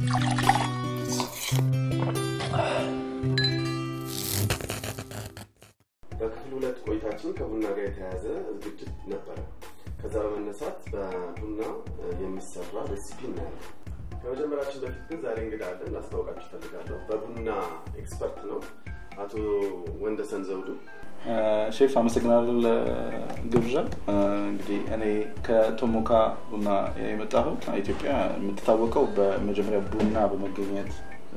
በክፍል ሁለት ቆይታችን ከቡና ጋር የተያያዘ ዝግጅት ነበረ። ከዛ በመነሳት በቡና የሚሰራ ሬሲፒ እናያለን። ከመጀመራችን በፊት ግን ዛሬ እንግዳ አለን፣ ላስታውቃችሁ እፈልጋለሁ። በቡና ኤክስፐርት ነው አቶ ወንደሰን ዘውዱ። ሼፍ አመሰግናለሁ ለግብዣ። እንግዲህ እኔ ከቶሞካ ቡና የመጣሁት ኢትዮጵያ የምትታወቀው በመጀመሪያ ቡና በመገኘት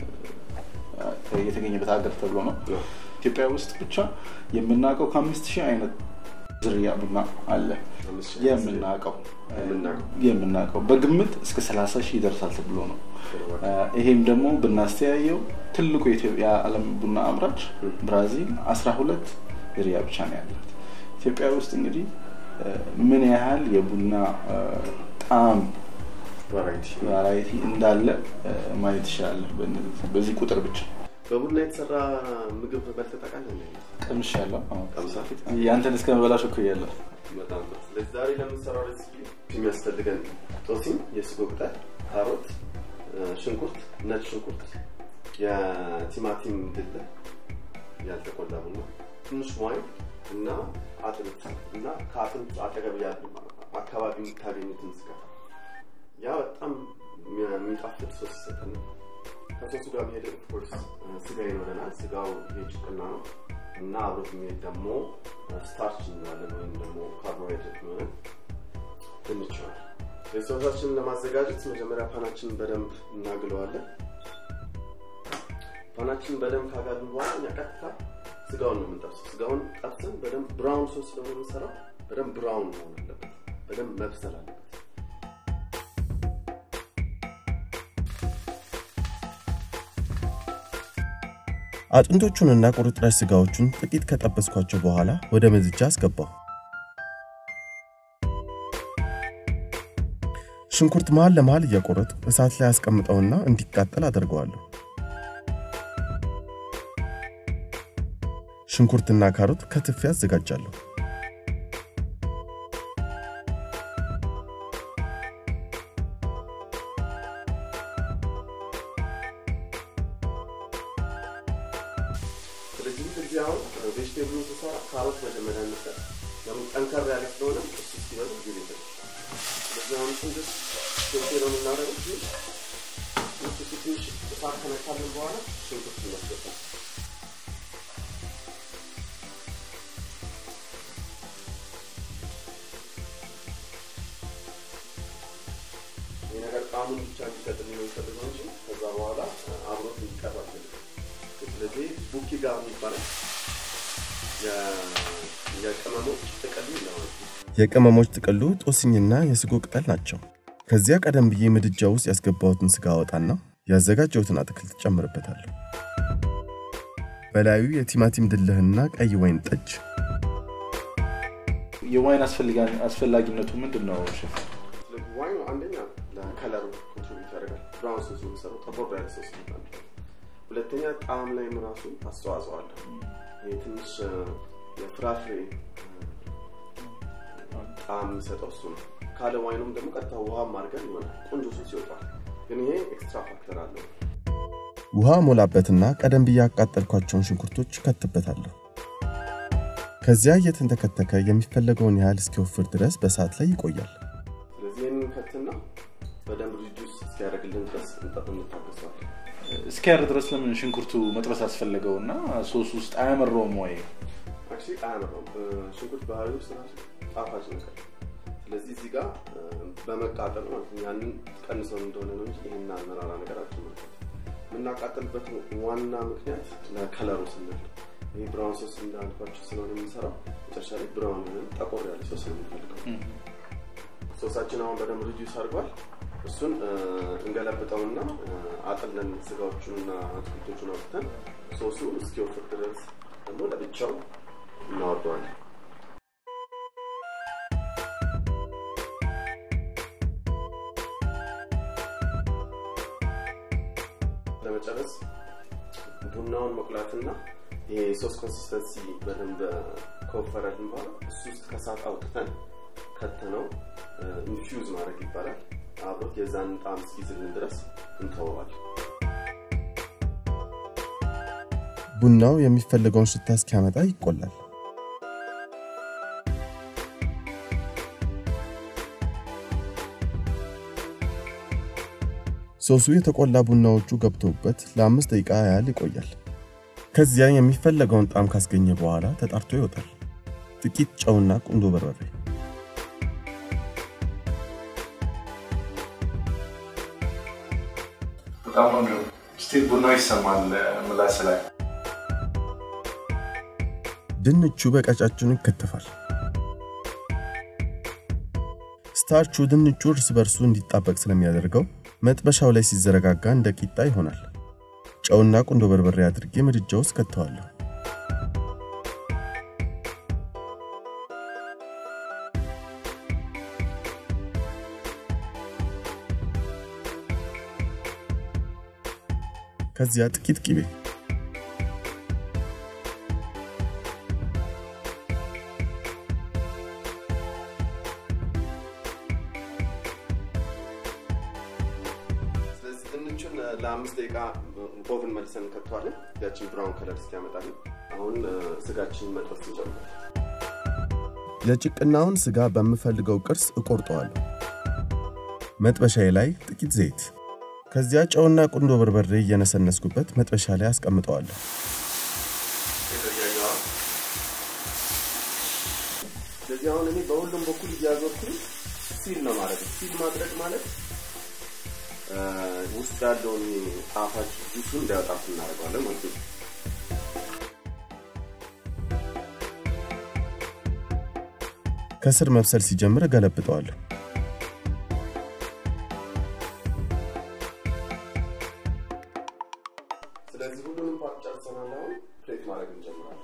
የተገኘበት ሀገር ተብሎ ነው። ኢትዮጵያ ውስጥ ብቻ የምናውቀው ከአምስት ሺህ አይነት ዝርያ ቡና አለ የምናውቀው የምናውቀው በግምት እስከ 30 ሺህ ይደርሳል ተብሎ ነው። ይሄም ደግሞ ብናስተያየው ትልቁ የዓለም ቡና አምራች ብራዚል 12 ዝርያ ብቻ ነው ያላት። ኢትዮጵያ ውስጥ እንግዲህ ምን ያህል የቡና ጣዕም ቫራይቲ እንዳለ ማየት ይችላል በዚህ ቁጥር ብቻ። በቡና የተሰራ ምግብ በልተህ ታውቃለህ? ቀምሽ ያለው ቀምሰህ? ያንተን እስከ መበላሽ እኮ እያለሁ በጣም ጥሩ። ስለዚህ ዛሬ ለምንሰራው ሬሲፒ የሚያስፈልገን ጦሲኝ፣ የስጎ ቅጠል፣ ካሮት፣ ሽንኩርት፣ ነጭ ሽንኩርት፣ የቲማቲም ድል ያልተቆላ ቡና፣ ትንሽ ዋይን እና አጥንት እና ከአጥንት አጠገብ ያሉ አካባቢ የምታገኙትን ስጋ ያ በጣም የሚጣፍጥ ሶስ ይሰጠናል። ከሶሱ ጋር የሚሄድ ኦፍኮርስ ስጋ ይኖረናል። ስጋው የጭቅና ነው እና አብሮት የሚሄድ ደግሞ ስታርች እንላለን ወይም ደግሞ ካርቦሃይድሬት የሆነ ድንች ይሆናል። ሶሳችንን ለማዘጋጀት መጀመሪያ ፓናችንን በደንብ እናግለዋለን። ፓናችንን በደንብ ካጋልን በኋላ እኛ ቀጥታ ስጋውን ነው የምንጠብሰው። ስጋውን ጠብሰን በደንብ ብራውን ሶስ ስለሆነ የምንሰራው በደንብ ብራውን መሆን አለበት፣ በደንብ መብሰል አለበት። አጥንቶቹንና ቁርጥራጭ ስጋዎቹን ጥቂት ከጠበስኳቸው በኋላ ወደ ምድጃ አስገባሁ። ሽንኩርት መሃል ለመሃል እያቆረጥ እሳት ላይ አስቀምጠውና እንዲቃጠል አደርገዋለሁ። ሽንኩርትና ካሮት ከትፌ አዘጋጃለሁ። ስለዚህ ጊዜ አሁን ቬጅቴብሉን ስሰራ ካሮት መጀመሪያ ነበር። ለምን ጠንከር ያለ ስለሆነ እሱ ሲበሉ ጊዜ ይፈጅ። ስለዚህ አሁን ትንሽ ሾቴ ነው የምናደርገው። ትንሽ እሱ ትንሽ እሳት ከነካልን በኋላ ሽንኩርት እናስገባል። ይህ ነገር ጣዕሙን ብቻ እንዲሰጥልኝ ነው የሚፈልገው እንጂ ከዛ በኋላ አብሮት እንዲቀር አልፈልግም። ስለዚህ ቡኪ ጋር የሚባለው የቅመሞች ጥቅል ይለዋል። የቅመሞች ጥቅሉ ጦስኝና የስጎ ቅጠል ናቸው። ከዚያ ቀደም ብዬ ምድጃ ውስጥ ያስገባሁትን ስጋ አወጣና ያዘጋጀሁትን አትክልት ጨምርበታለሁ። በላዩ የቲማቲም ድልህና ቀይ ወይን ጠጅ የዋይን አስፈላጊነቱ ምንድን ነው ሼፍ? ስለዚህ ዋይኑ አንደኛ ለከለሩ ኮንትሪቢዩት ያደርጋል። ብራውን ሶስ የሚሰራው ጠቆር ያለ ሶስ ይባላል። ሁለተኛ ጣዕም ላይም ራሱ አስተዋጽኦ አለ። ይህ ትንሽ የፍራፍሬ ጣዕም የሚሰጠው እሱ ነው። ካለ ዋይኑም ደግሞ ቀጥታ ውሃም አድርገን ይሆናል ቆንጆ ሶስ ይወጣል። ግን ይሄ ኤክስትራ ፋክተር አለው። ውሃ ሞላበትና ቀደም ብዬ ያቃጠልኳቸውን ሽንኩርቶች ከትበታለሁ። ከዚያ እየተንተከተከ የሚፈለገውን ያህል እስኪወፍር ድረስ በእሳት ላይ ይቆያል። ስለዚህ ይህንን ከትና በደንብ ሪጁስ እስኪያደርግልን ድረስ እንታገሰዋለን። እስኪያር ድረስ ለምን ሽንኩርቱ መጥበስ አስፈለገው እና ሶስ ውስጥ አያመረውም ወይ? አክቹዋሊ አያመራውም። ሽንኩርት ባህሪ ውስጥ ራሱ ጣፋጭ ነገር ስለዚህ እዚህ ጋር በመቃጠል ማለት ነው ያንን ቀንሰው እንደሆነ ነው እንጂ ይህን አመራራ ነገራችን ማለት የምናቃጠልበት ዋና ምክንያት ለከለሩ ስንል ይህ ብራውን ሶስ እንዳልኳቸው ስለሆነ የምንሰራው መጨረሻ ላይ ብራውን ወይም ጠቆር ያለ ሶስ ነው የምንፈልገው። ሶሳችን አሁን በደንብ ሪዲዩስ አድርጓል። እሱን እንገለብጠውና አጥለን ስጋዎቹንና አትክልቶቹን አውጥተን ሶሱ እስኪወፍር ድረስ ደግሞ ለብቻው እናወርደዋለን። ለመጨረስ ቡናውን መቁላትና ይሄ የሶስ ኮንሲስተንሲ በደንብ ከወፈረልን በኋላ እሱ ውስጥ ከሳት አውጥተን ከተነው ኢንፊውዝ ማድረግ ይባላል። አብሮት የዛን ጣዕም እስኪይዝልን ድረስ እንተወዋለን። ቡናው የሚፈልገውን ሽታ እስኪያመጣ ይቆላል። ሶሱ የተቆላ ቡናዎቹ ገብተውበት ለአምስት ደቂቃ ያህል ይቆያል። ከዚያ የሚፈለገውን ጣዕም ካስገኘ በኋላ ተጣርቶ ይወጣል። ጥቂት ጨውና ቁንዶ በርበሬ በጣም ቆንጆ ስቲል ቡና ይሰማል ምላስ ላይ ድንቹ በቀጫጭኑ ይከተፋል። ስታርቹ ድንቹ እርስ በርሱ እንዲጣበቅ ስለሚያደርገው መጥበሻው ላይ ሲዘረጋጋ እንደ ቂጣ ይሆናል። ጨውና ቁንዶ በርበሬ አድርጌ ምድጃ ውስጥ ከተዋለሁ። ከዚያ ጥቂት ቂቤ ስለዚህ ድንቹን ለአምስት ደቂቃ ኦቭን መልሰን እንከተዋለን። ያችን ብራውን ከለር እስኪያመጣልን። አሁን ስጋችንን መጥበስ እንጀምራለን። የጭቅናውን ስጋ በምፈልገው ቅርጽ እቆርጠዋለሁ። መጥበሻዬ ላይ ጥቂት ዘይት፣ ከዚያ ጨውና ቁንዶ በርበሬ እየነሰነስኩበት መጥበሻ ላይ አስቀምጠዋለሁ። ስለዚህ አሁን እኔ በሁሉም በኩል እያዞርኩኝ ሲል ነው ማለት ነው። ሲል ማድረግ ማለት ውስጥ ያለውን ጣፋጭ ጁሱ እንዳያወጣ እናደርገዋለን ማለት ነው። ከስር መብሰል ሲጀምር እገለብጠዋለሁ። ስለዚህ ሁሉንም ፓርት ጨርሰናል። አሁን ፕሌት ማድረግ እንጀምራለን።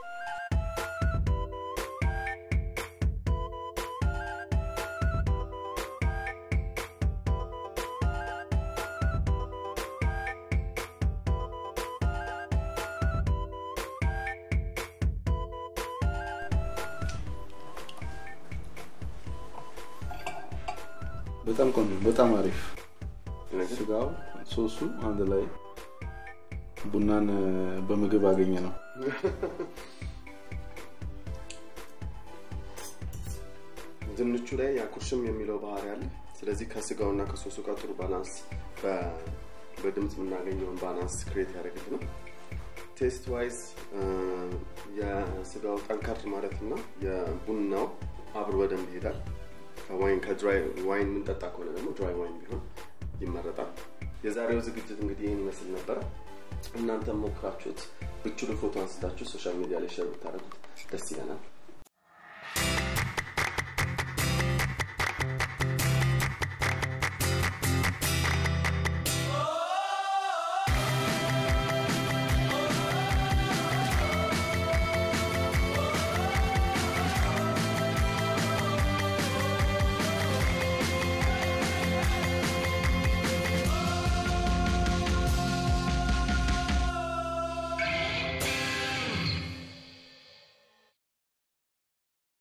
በጣም ቆንጆ፣ በጣም አሪፍ ስጋው፣ ሶሱ አንድ ላይ ቡናን በምግብ አገኘ ነው። ድንቹ ላይ ያኩርሽም የሚለው ባህሪ አለ። ስለዚህ ከስጋውና ከሶሱ ጋር ጥሩ ባላንስ በድምፅ የምናገኘውን ባላንስ ክሬት ያደረግልናል። ቴስት ዋይዝ የስጋው ጠንከር ማለት እና የቡናው አብሮ በደንብ ይሄዳል። ከዋይን ከድራይ ዋይን የምንጠጣ ከሆነ ደግሞ ድራይ ዋይን ቢሆን ይመረጣል። የዛሬው ዝግጅት እንግዲህ ይህን ይመስል ነበረ። እናንተም ሞክራችሁት ብችሉ ፎቶ አንስታችሁ ሶሻል ሚዲያ ላይ ሼር ብታደርጉት ደስ ይለናል።